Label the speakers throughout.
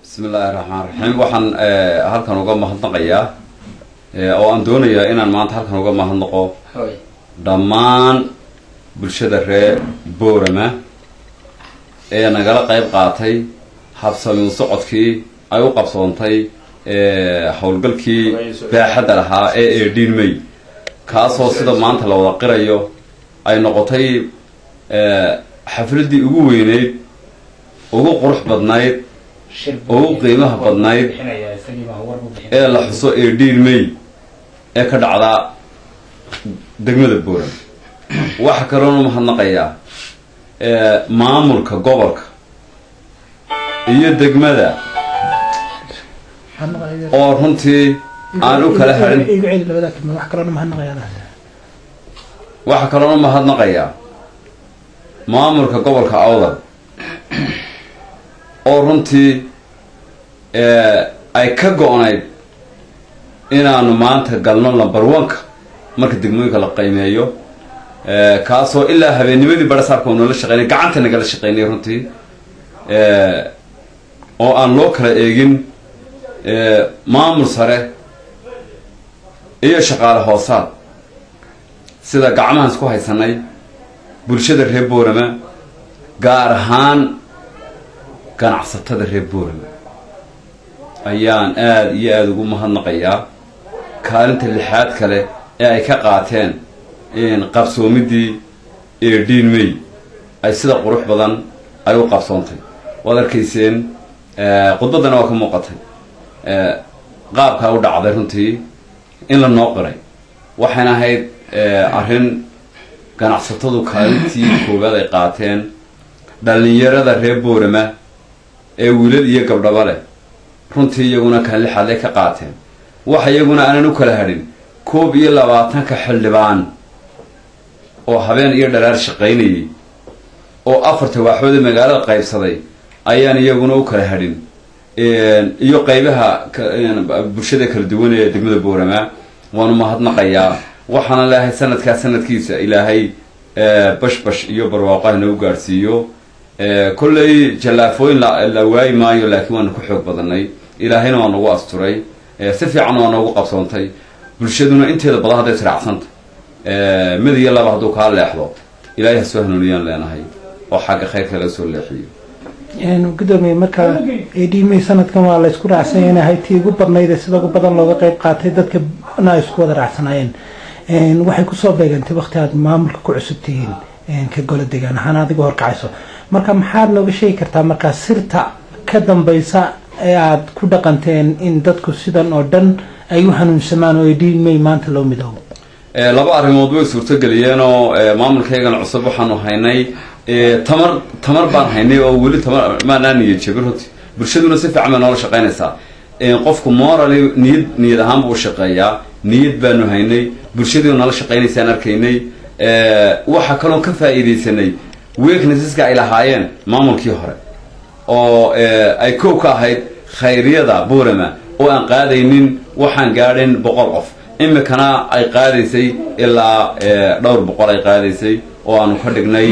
Speaker 1: bismi illaahi raxmaan raxiim waxaan halkan uga mahadnaqayaa oo aan doonayaa inaan maanta halkan uga mahadnaqo dhammaan bulshada reer boorama ee nagala qayb qaatay habsamiu socodkii ay u qabsoontay howlgalkii baaxadda lahaa ee eedhiin may kaasoo sida maanta la wada qirayo ay noqotay xafladdii ugu weyneyd ugu qurux badnayd ugu qiimaha badnayd ee la xuso eedhiin may ee ka dhacdaa degmada booram waxaa kaloona mahadnaqayaa maamulka gobolka iyo degmada oo runtii aan u kala harin waxaa kaloona mahadnaqayaa maamulka gobolka awdal oo runtii ay ka go-nayd inaanu maanta galno number one-ka marka degmooyinka la qiimeeyo kaasoo ilaa habeennimadii barasaarka nala shaqeynay gacanta nagala shaqeynay runtii oo aan loo kala eegin maamul sare iyo shaqaale hoosaad sida gacmahan isku haysanay bulshada reer boorama gaar ahaan ganacsatada reer boorama ayaan aada iyo aada ugu mahadnaqayaa kaalinta lixaad kale ee ay ka qaateen qabsoomidii eedhiin may ay sida qurux badan ay u qabsoontay waad arkayseen khudbaddana waa ka muuqatay qaabkaa u dhacday runtii in la noo qiray waxayna ahayd arrin ganacsatadu kaalintii koowaad ay qaateen dhallinyarada reer boorama ee wiilal iyo gabdhaba leh runtii iyaguna kan lixaad ay ka qaateen waxa iyaguna aanan u kala hadhin koob iyo labaatanka xildhibaan oo habeen iyo dhalaar shaqaynayay oo afarta waaxooda magaalada qaybsaday ayaan iyaguna u kala hadhin iyo qaybaha bulshada kala duwan ee degmada boorama waanu mahadnaqayaa waxaana leeahay sanadkaa sanadkiisa ilaahay bashbash iyo barwaaqo hanagu gaadhsiiyo kolley jallaafooyin la waayi maayo laakiin waanu ku xoog badanay ilaahayna waa nagu asturay si fiican waa noogu qabsoontay bulshaduna inteeda badan hadday tiracsanta mid iyo laba hadduu kaa leexdo ilaahay ha soo hanuuniyaan leenahay oo xagga khayrka laga soo leexiyo
Speaker 2: gudoomiye markaa edhimay sanadkan waa la isku raacsanya in ahay tii ugu badnayd ee sida ugu badan looga qayb qaatay dadkana ay isku wada raacsanaayeen waxay kusoo beegantay wakti aad maamulka ku cusub tihiin ka golo degaan ahaan adiga horkacayso marka maxaad nooga sheegi kartaa markaa sirta ka dambaysa ee aada ku dhaqanteen in dadku sidan oo dhan ay u hanuunsamaan oo edhimay maanta loo midoobo
Speaker 1: laba arrimood way suurtogeliyeen oo maamulkaygana cusub waxaanu haynay tamar tamar baan haynay oo weli tamar maanaa niyad jabin runtii bulshaduna si fiican bay noola shaqaynaysaa qofku morally niyad niyad ahaan buu u shaqeeyaa niyad baanu haynay bulshadiinu nala shaqaynaysaan arkaynay waxaa kaloo ka faa'iidaysanay weaknesseska ay lahaayeen maamulkii hore oo ay kow ka ahayd khayriyada boorama oo aan qaadaynin waxaan gaadhin boqol qof imikana ay qaadaysay ilaa dhowr boqol ay qaadaysay oo aanu ka dhignay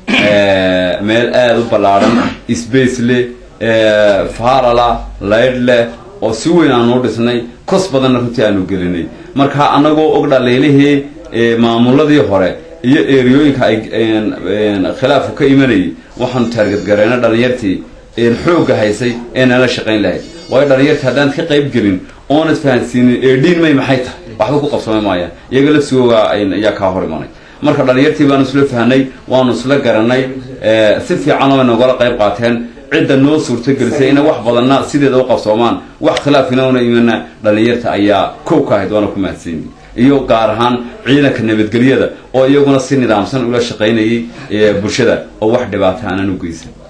Speaker 1: meel aada u ballaadhan space leh farala laydh leh oo si weyn aanu dhisnay kos badanna runtii aanu gelinay marka annagoo og dhaliilihii maamuladii hore iyo eriyooyinka ay khilaafku ka imanayay waxaanu taargadgareyna dhalinyartii xoogga haysay ee nala shaqayn lahayd waayo dhalinyartii haddaan ka qayb gelin oonad fahansiinin eedhiin may maxay tahay waxba ku qabsama maayaan iyaga lafsigooga ayaa kaa hor imanay marka dhalinyartii baanu isla fahnay waanu isla garanay si fiican oo nagala qayb qaateen cidda noo suurtagelisay inay wax badanna sideeda u qabsoomaan wax khilaafina una imana dhalinyarta ayaa kow ka ahayd waana ku mahadsanyi iyo gaar ahaan ciidanka nabadgelyada oo iyaguna si nidaamsan ula shaqaynayay bulshada oo wax dhibaata aanan u geysan